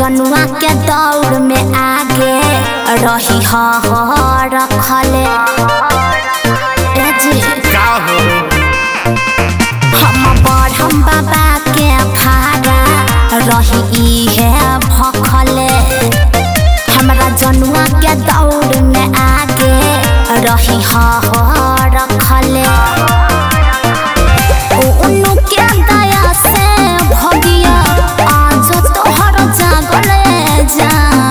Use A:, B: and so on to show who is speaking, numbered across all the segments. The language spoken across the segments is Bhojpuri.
A: जनुआ के दौड़ में आगे रही हा रखले ए जी
B: का हो
A: हम बढ़म बाबा के फारा रही इहे भखले हमरा जनुआ के दौड़ में आगे रही हा रखले उनु के दया से भगिया आज तोहर जागले जा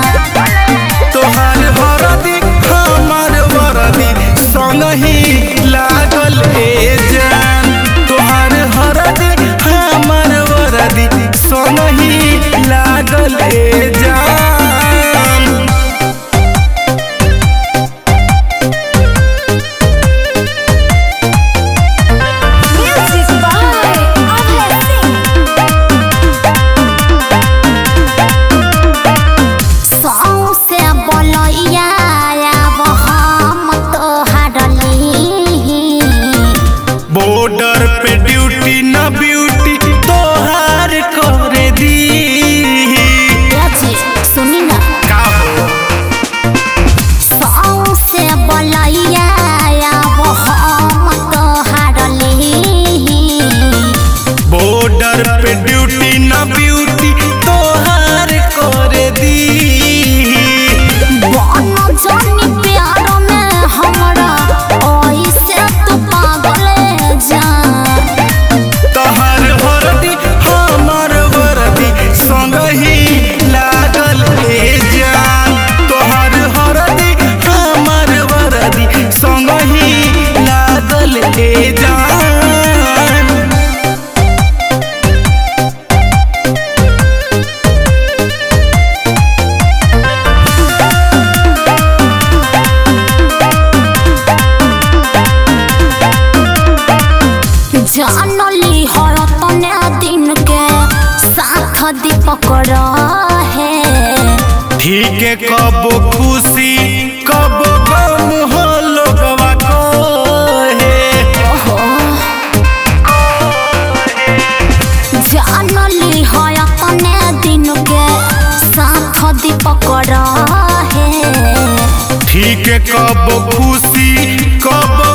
B: तोहार वरदी हमार वरदी संगही लागल ए जान तोहार हरदी हमार वरदी संगही लागल ए जान
A: Music by Abhay Singh. सौसे बोलैया आब हम तोहरली
B: बॉर्डर पे ड्यूटी न ब्यूटी तोहार करे दी
A: जी सुनी ना
B: का हो
A: सौसे बोलैया आब हम तोहरली
B: बॉर्डर पे ड्यूटी न ब्यूटी तोहार करे दी
A: बन जानी प्यार में हमरा ऐसे तू पागल जा
B: तोहार वरदी हमार वरदी संगही लागल ए जान तोहार हरदी हमार वरदी संगही लागल ए जान
A: जानली हो तने दिन के साथ दीपक रहे
B: ठीक है कब खुशी कब गम हो लोगवा कहे
A: ओहो जानली हो तने दिन के साथ दीपक रहे
B: ठीक है कब खुशी कब